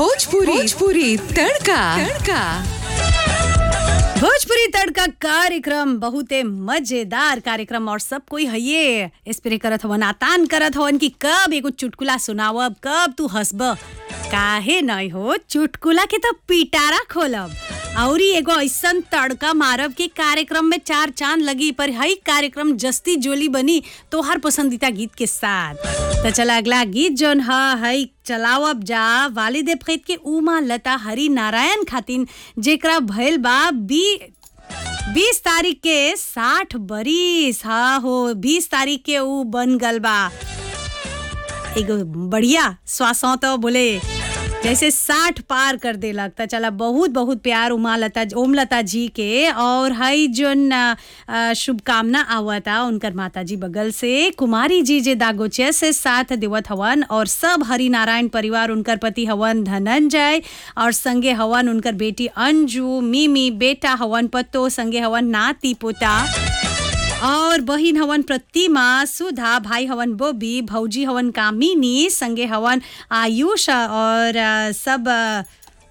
भोजपुरी भोजपुरी तड़का तड़का भोजपुरी तड़का कार्यक्रम बहुते मजेदार कार्यक्रम और सब कोई हये स्प्रे करत हवन आतान करत हवन कि कब एगो चुटकुला सुनावब कब तू हंसब काहे नहीं हो चुटकुला के तो पिटारा खोलब औरी एगो ऐसन तड़का मारब के कार्यक्रम में चार चांद लगी पर हई कार्यक्रम जस्ती जोली बनी तोहर पसंदीदा गीत के साथ तो चला अगला गीत जोन ह हई चलावब जा वालिद फैद के उमा लता हरि नारायण खातिन जेकरा भइल बा बी बीस तारीख के साठ बरिस हाँ हो बीस तारीख के ऊ बन गल बा एगो बढ़िया श्वासों तो बोले जैसे साठ पार कर देलक त चला बहुत बहुत प्यार उमा लता ओम लता जी के और हई जोन अ, शुभकामना आवता उनकर माता जी बगल से कुमारी जी जे दागोचे से साथ देवत हवन और सब हरि नारायण परिवार उनकर पति हवन धनंजय और संगे हवन उनकर बेटी अंजू मिमी बेटा हवन पत्तो संगे हवन नाती पोता और बहिन हवन प्रतिमा सुधा भाई हवन बोबी भौजी हवन कामिनी संगे हवन आयुष और अ, सब अ,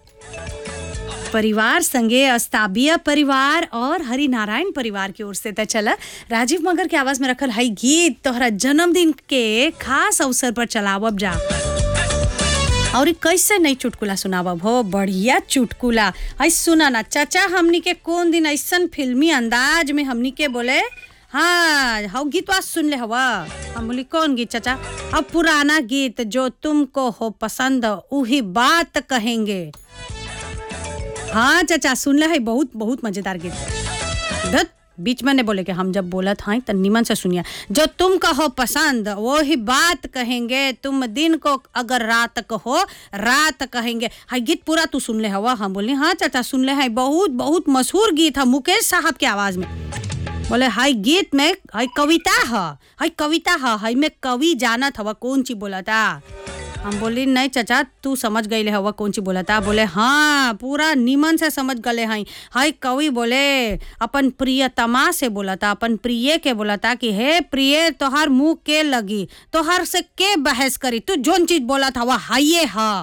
परिवार संगे अस्ताबिया परिवार और हरि नारायण परिवार की ओर से त चला राजीव मगर के आवाज में रखल हई गीत तोहरा जन्मदिन के खास अवसर पर चलावब जा और ई कैसे नहीं चुटकुला सुनावब हो बढ़िया चुटकुला हई सुना ना चाचा हमनी के कौन दिन ऐसन फिल्मी अंदाज में हमनी के बोले हाँ हव गीतवा सुन ले हवा हम बोली कौन गीत चाचा अब पुराना गीत जो तुमको हो पसंद उही बात कहेंगे हाँ चाचा सुन ले है बहुत बहुत मजेदार गीत धत बीच में ने बोले कि हम जब बोलत हैं तो निमन से सुनिए जो तुम कहो पसंद वो ही बात कहेंगे तुम दिन को अगर रात कहो रात कहेंगे हाय गीत पूरा तू सुन ले हवा हम बोले हाँ चाचा सुन ले है बहुत बहुत मशहूर गीत है मुकेश साहब के आवाज में बोले हाय गीत में हाय कविता है हाय कविता है हाय में कवि जानत हवा कौन चीज बोला था हम बोली नहीं चाचा तू समझ गई हवा कौन चीज बोला था बोले हाँ पूरा निमन से समझ गले हैं हाय कवि बोले अपन प्रियतमा से बोला था अपन प्रिय के बोला था कि हे प्रिय तोहार मुंह के लगी तोहार से के बहस करी तू जोन चीज बोला था वह हाइये हा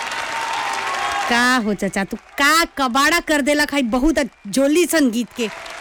का हो चाचा तू का कबाड़ा कर देलक है बहुत जोली सन गीत के